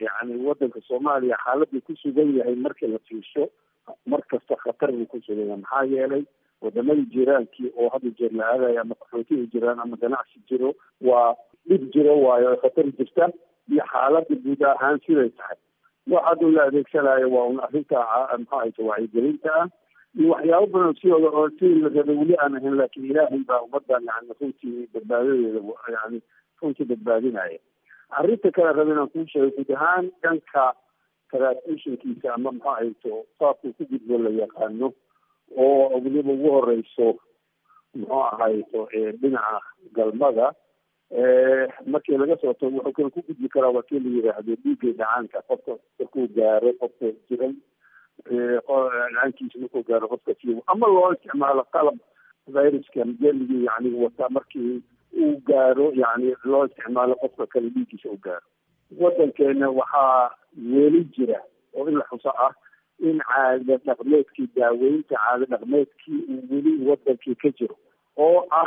yani wadanka soomaaliya xaaladuu ku sugan yahay markii la fiirsho mar kasta khatar buu ku sugan yahay maxaa yeelay wadamadii jiraankii oo hadda jeer la aadayo ama qaxootiga jiraan ama ganacsi jiro waa dhib jiro waayo ay khatar jirta iyo xaaladda guud ahaan siday tahay wax hadda la adeegsanayo waa un arrinta maxaa hayta wacyigelinta ah iyo waxyaabo badan sidooda oo sidii la rabay weli aan ahayn laakiin ilaahay baa ummadan yani runtii badbaadadeeda yani runtii badbaadinaya arrinta kale raba inaan kuu sheego guud ahaan dhanka transitionkiisa ama maxaa hayto saabkuu ku gudbo la yaqaano oo weliba ugu horeyso muxuu ahayto dhinaca galmada markii laga soo tago wuxuu kale ku gudbi karaa waa kii la yidhaahdo dhiiggay dhacaanka qofka markuu gaaro qofka jiran dhacaankiisa markuu gaaro qofka si ama loo isticmaalo qalab viruska jeligii yani wata markii uu gaaro yani loo isticmaalo qofka kale dhiiggiisa u gaaro wadankeena waxaa weli jira oo in la xuso ah in caada dhaqmeedkii daaweynta caada dhaqmeedkii uu weli wadankii ka jiro oo ah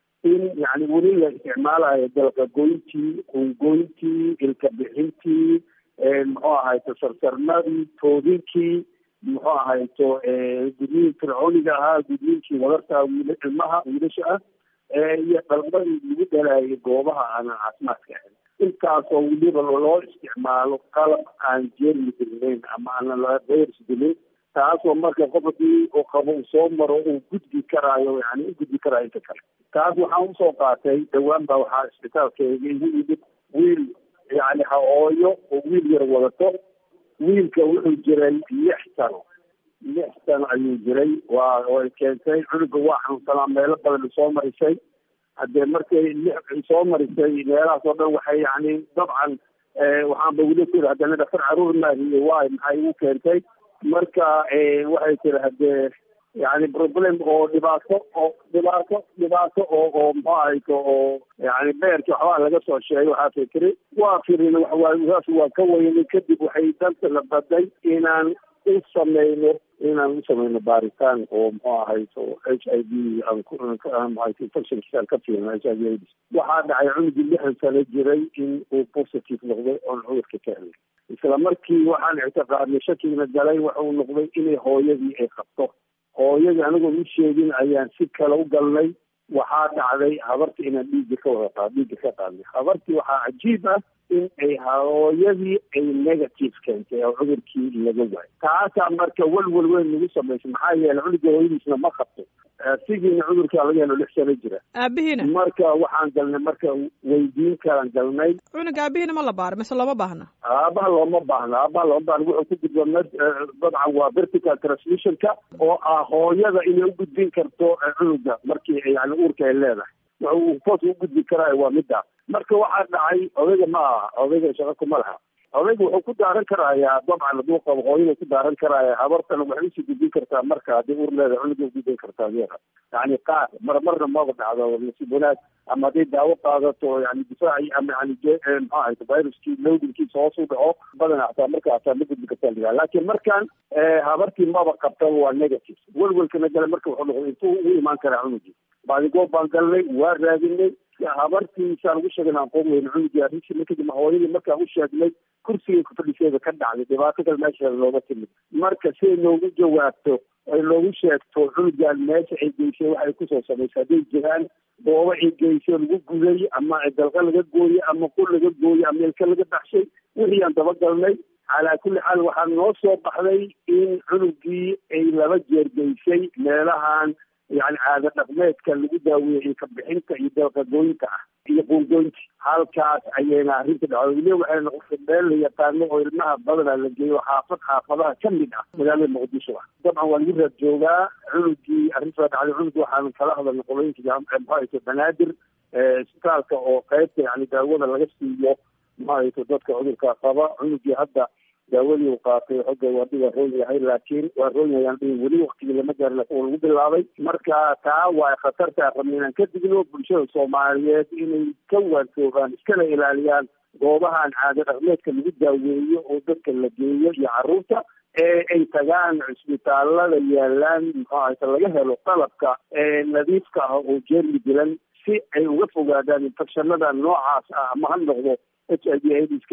in yani weli la isticmaalayo dalqagoyntii qungoyntii ilka bixintii muxuu ahayto sarsarmadii toodinkii muxuu ahayto gudniin fircooniga ahaa gudniinkii wadarta wiil ilmaha wiilasha ah iyo dalmadii lagu dhalaayay goobaha aanan caafimaadka ahayn intaasoo weliba loo isticmaalo qalab aan jeermi dilnayn ama aanan virus dilin taasoo marka qof hadii uu qabo uu soo maro uu gudbi karaayo yani u gudbi karaayo inta kale taas waxaan usoo qaatay dhawaan baa waxaa isbitaalkeega igu yimid wiil yani ha-ooyo oo wiil yar wadato wiilka wuxuu jiray lix sano lix sano ayuu jiray waa way keentay cunuga waa xanuunsanaa meelo badan soo marisay haddee markay lix soo marisay meelahaas oo dhan waxay yani dabcan waxaanba weli ku yidhi haddana dhaktar caruur maahiye waay maxay igu keentay marka waxay tiri haddee yani problem oo dhibaato oo dhibaato dhibaato oo oo muxuu ahayto oo yani beerki waxbaa laga soo sheegay waxaasay tiri waa firin waxaas waa ka weynay kadib waxay danta la baday inaan u sameyno inaan u sameyno baaritaan oo muxuu ahayto h i v aanmuahayto infectionkiisaan ka fiirno h i v aids waxaa dhacay cunugii lixdan sano jiray in uu positive noqday oon cudurka ka helay isla markii waxaan ictiqaadnay shakiina galay waxuu noqday inay hooyadii ay qabto hooyadii anigoo u sheegin ayaan si kale u galnay waxaa dhacday habartii inaan dhiigga ka wada qaad dhiigga ka qaadnay habartii waxaa cajiib ah in ay hooyadii ay negative keentay oo cudurkii laga waayo taasaa marka welwel weyn nagu samaysay maxaa yeelay cunuga hooyadiisna ma qabto sigiina cudurkaa laga helo lix sano jira aabihiina marka waxaan galnay marka weydiin kalaan galnay cunuga aabihiina ma la baaro mise looma baahna aabaha looma baahna aabaha looma baahna wuxuu ku gudba mad dabcan waa vertical transmissionka oo ah hooyada inay u gudbin karto cunuga markii yani uurka ay leedahay wuxuu foos u gudbi karaa waa middaas marka waxaa dhacay odayga ma aha odayga shaqo kuma laha odayga wuxuu ku daaran karayaa dabcan hadduu qabo hooyada ku daaran karaya habartana waxay usii gudbin kartaa marka haddii uur leedahay cunuga u gudbin kartaa adeera yani qaar mar marna maba dhacdo nasiib wanaag ama hadday daawo qaadato yani difaaci ama yani maxaa ahayto viruskii loadinkiisa hoos u dhaco badana hataa marka hataa ma gudbi kartaa liraa laakiin markan habartii maba qabtaba waa negative welwelkana gale marka wuxuu noqday intuu ugu imaan karaa cunugii baadigoob baan galnay waa raadinay habartiisaan ugu sheegna aqoon weyne cunugii arrintii kadib hooyadii markaan u sheegnay kursigay ku fadhiseeda ka dhacday dhibaato kale meesha looga timid marka siday noogu jawaabto ay loogu sheegto cunugaan meesha ay geysay waxay kusoo samaysay hadday jiraan goobo ay geysay lagu guday ama dalqa laga gooyey ama qul laga gooyey ama ilka laga baxshay wixii aan dabagalnay calaa kulli xaal waxaa noo soo baxday in cunugii ay laba jeer geysay meelahan yani caada dhaqmeedka lagu daaweeyey ka bixinta iyo dalqagooyinta ah iyo qungoynta halkaas ayayna arrinta dhacdo weliba waxay noqotay meel la yaqaano oo ilmaha badana la geeyo xaafad xaafadaha ka mid ah magaalada muqdisho ah dabcan waa lagu raad joogaa cunugii arrintaa dhacday cunugii waxaan kala hadalnay qolooyinka maxaayto banaadir isbitaalka oo qaybta yani daawada laga siiyo maxaayto dadka cudurka qaba cunugii hadda daawadii uu qaatay xogga waadi waa roon yahay laakiin waa roon yahay aan dhihin weli waktigii lama gaarin laakiin waa lagu bilaabay marka taa waa khatarta rabna inaan ka digno bulshada soomaaliyeed inay ka waantoogaan iskana ilaaliyaan goobahan caado dhaqmeedka lagu daaweeyo oo dadka la geeyo iyo carruurta ee ay tagaan cisbitaalada yaalaan muxuu ahayta laga helo qalabka nadiifka ah oo jeermi dilan si ay uga fogaadaan infectionada noocaas ah ama ha noqdo h i v aidiska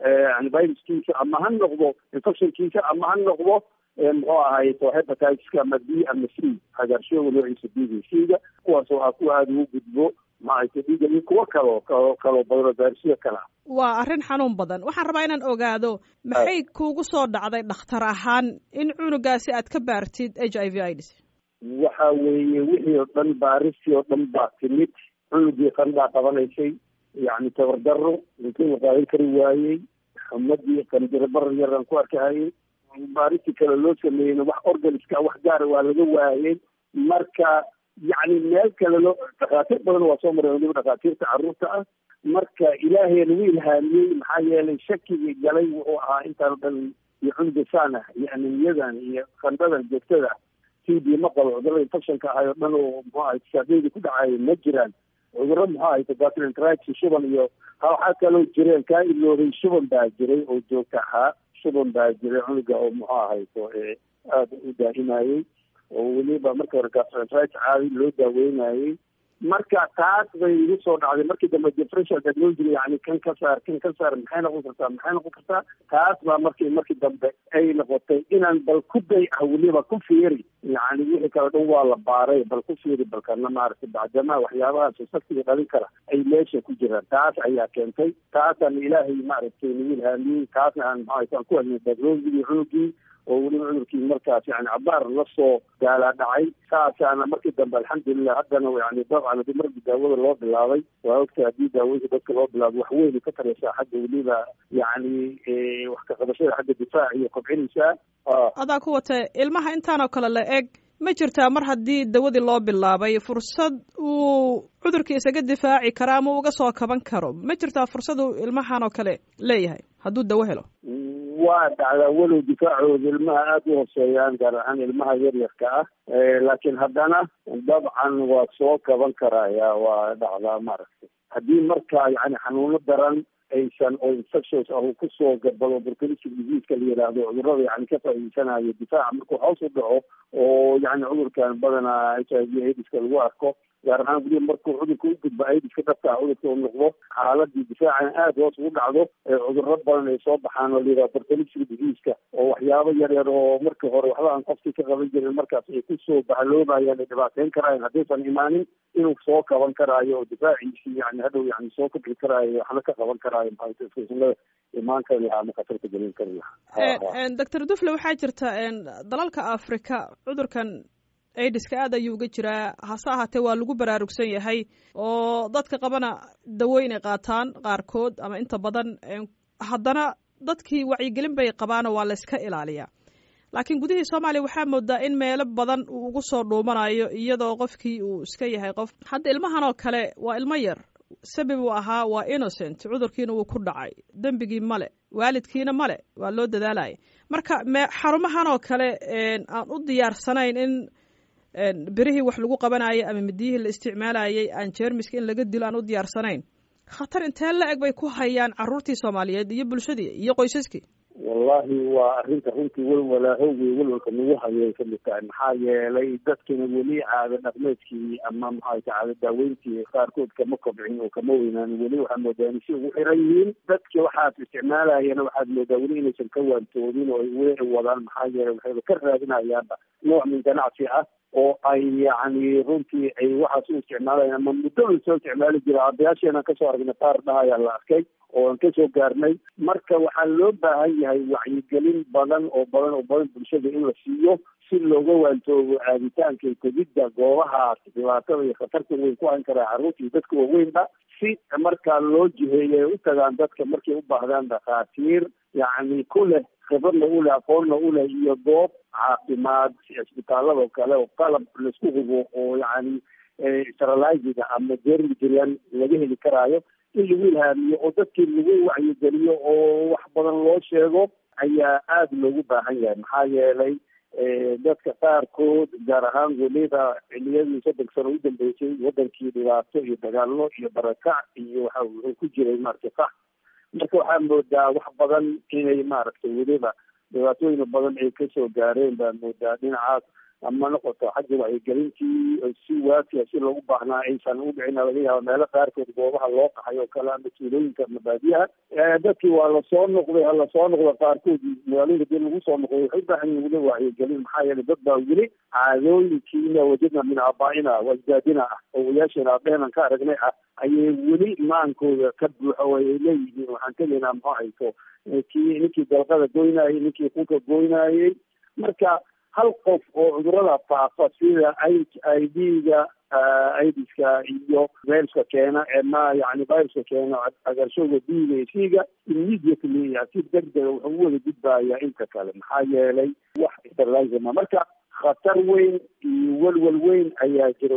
yani viruskiisa ama ha noqdo infectionkiisa ama ha noqdo muxuu ahayto hepatitiska ama b ama c cagaarshooga noociisa b v c-ga kuwaas oo ah kuwa aada ugu gudbo maaragtay dhiiga iyo kuwo kaloo kaloo kaloo badano gaarsiyo kale ah waa arrin xanuun badan waxaan rabaa inaan ogaado maxay kuugu soo dhacday dhakhtar ahaan in cunugaasi aad ka baartid h i v ids waxa weeye wixii oo dhan baaristii oo dhan baa timid cunugii qandaa qabanaysay yacni tabardaro intii la qaadan kari waayey xumadii qanjirabar yaraan ku arkahayay baaristii kale loo sameeyeyna wax organiska wax gaara waa laga waayey marka yacni meel kale loo dhakhaatiir badan waa soo mareen waliba dhakhaatiirta carruurta ah marka ilaahayna wuu ilhaamiyey maxaa yeelay shakigii galay wuxuu ahaa intaan o dhan iyo cunugasaan ah iyo anemiyadan iyo qandhadan joogtada t b ma qabo cudurada infectionka ahay oo dhan oo muxuu ahay saadeyda ku dhacayo ma jiraan cudurro muxuu ahayto gastroenteritis shuban iyo waxaa kaloo jireen kaa iloobay shuban baa jiray oo joogta ahaa shuban baa jiray cunuga oo muxuu ahayto aada u daahimayey oo weliba markii hore gastroenteritis caadi loo daaweynayey marka taas bay igu soo dhacday markii dambe differential diagnostic yani kan ka saar kan ka saar maxay noqon kartaa maxay noqon kartaa taas baa markii markii dambe ay noqotay inaan bal ku day ah weliba ku fiiri yani wixii kale dhan waa la baaray bal ku fiiri balkana maaragtay bacdamaa waxyaabahaas saktiga dhalin kara ay meesha ku jiraan taas ayaa keentay taasaan ilaahay maaragtay nagu ilhaamiyey taasna aan maxaa aan ku helnay diagnosticii cunugii oo weliba cudurkii markaas yani cabaar lasoo gaalaa dhacay saasaana markii dambe alxamdulilah haddana yani dabcan hadii markii daawada loo bilaabay waa ogta haddii daawooyinka dadka loo bilaabo wax weyn ka taraysaa xagga weliba yani wax ka qabashada xagga difaac iyo kobcinaysaa adaa ku watay ilmaha intaanoo kale la eg ma jirtaa mar haddii dawadii loo bilaabay fursad uu cudurkii isaga difaaci karo ama uga soo kaban karo ma jirtaa fursad uu ilmahan oo kale leeyahay hadduu dawo helo waa dhacdaa walow difaacooda ilmaha aada u hoseeyaan gaar ahaan ilmaha yaryarka ah laakiin haddana dabcan waa soo kaban karaya waa dhacdaa maaragtay haddii marka yani xanuuno daran aysan oo infections ah uu kusoo gabado opportunistic diseaseka la yidhaahdo cudurada yani ka faa'iidsanayo difaaca markuu hoos u dhaco oo yani cudurkan badanaa h i v aidiska lagu arko gaar ahaan weliba markuu cudurka u gudbo aidiska dhabta ah cudurka u noqdo xaaladii difaacana aada hoos ugu dhacdo cuduro badan ay soo baxaan oo layidhaha opportunistic diseaseka oo waxyaabo yar yar oo markii hore waxba aan qofkii ka qaban jirin markaas ay kusoo bahaloobayaan ay dhibaateyn karaayan haddaysan imaanin inuu soo kaban karaayo oo difaaciisii yani hadhow yani soo kobci karaayo waxna ka qaban karaayo maxaa imaan kari lahaa ama khatarta gelin kari lahaa doctor dufle waxaa jirta dalalka africa cudurkan aidiska aad ayuu uga jiraa hase ahaatee waa lagu baraarugsan yahay oo dadka qabana dawo inay qaataan qaarkood ama inta badan haddana dadkii wacyigelin bay qabaano waa la iska ilaaliyaa laakiin gudihii soomaaliya waxaa moodaa in meelo badan uu ugu soo dhuumanayo iyadoo qofkii uu iska yahay qof hadda ilmahan oo kale waa ilmo yar sabab uu ahaa waa innocent cudurkiina wuu ku dhacay dembigii male waalidkiina male waa loo dadaalaya marka me xarumahan oo kale aan u diyaarsanayn in berihii wax lagu qabanayo ama midiyihii la isticmaalayay aan jeermiska in laga dilo aan u diyaarsanayn khatar intee la eg bay ku hayaan caruurtii soomaaliyeed iyo bulshadii iyo qoysaskii wallahi waa arrinta runtii welwalaahowgii welwalka nagu hayay kamid tahay maxaa yeelay dadkina weli caado dhaqmeedkii ama maxaa caado daaweyntii qaarkood kama kobcin oo kama weynaan weli waxaa moodaa inay si ugu xiran yihiin dadki waxaad isticmaalayana waxaad moodaa weli inaysan ka waantoodin oo ay weli ay wadaan maxaa yeelay waxayba ka raadinayaanba nooc min ganacsi ah oo ay yani runtii ay waxaas u isticmaalayaan ama muddo la soo isticmaali jira aabayaasheenaan kasoo aragnay qaar dhahayaa la arkay oo aan kasoo gaarnay marka waxaa loo baahan yahay wacyigelin badan oo badan oo badan bulshada in la siiyo si looga waantoobo aaditaanka iyo tegidda goobahaas dhibaatada iyo khatarta weyn ku hayn karaa carruurta iyo dadka waaweynba si markaa loo jiheeyo ay u tagaan dadka markay u baahdaan dhakhaatiir yacni ku leh khibradna u leh aqoonna u leh iyo goob caafimaad cisbitaalada kale oo qalab laisku hubo oo yacni steriliziga ama jermjirian laga heli karaayo in lagu ilhaamiyo oo dadkii lagu wacyigeliyo oo wax badan loo sheego ayaa aada loogu baahan yahay maxaa yeelay dadka qaarkood gaar ahaan weliba xiliyadii soddon sano u dambeysay wadankii dhibaato iyo dagaallo iyo barakac iyo waxa wuxuu ku jiray maaragtay fax marka waxaa moodaa wax badan inay maaragtay weliba dhibaatooyin badan ay kasoo gaareen baa moodaa dhinacaas ama noqoto xagga wacyigelintii si waafiya si loogu baahnaa aysan u dhicin laga yaaba meelo qaarkood goobaha loo qaxay oo kale ama tuulooyinka ama baadiyaha dadkii waa lasoo noqday ha lasoo noqdo qaarkood magaalooyinka dii lagu soo noqday waxay u baahan yihin weli wacyigelin maxaa yeelay dad baa weli caadooyinkii ina wajadna min aabaa'ina wasdaadina ah owayaasheena aabeheenan ka aragnay ah ayay weli maankooda ka buuxa oo ay leeyihiin waxaan tegaynaa muxuu hayto kii ninkii dalqada goynayay ninkii kunka goynayay marka hal qof oo cudurada faafa sida i d-ga idiska iyo viruska keena ma yani viruska keena agarshowga d-ga iyo c-ga immediately si degdega wuxuu u wada gudbaya inta kale maxaa yeelay wax sterlisma marka khatar weyn iyo welwel weyn ayaa jira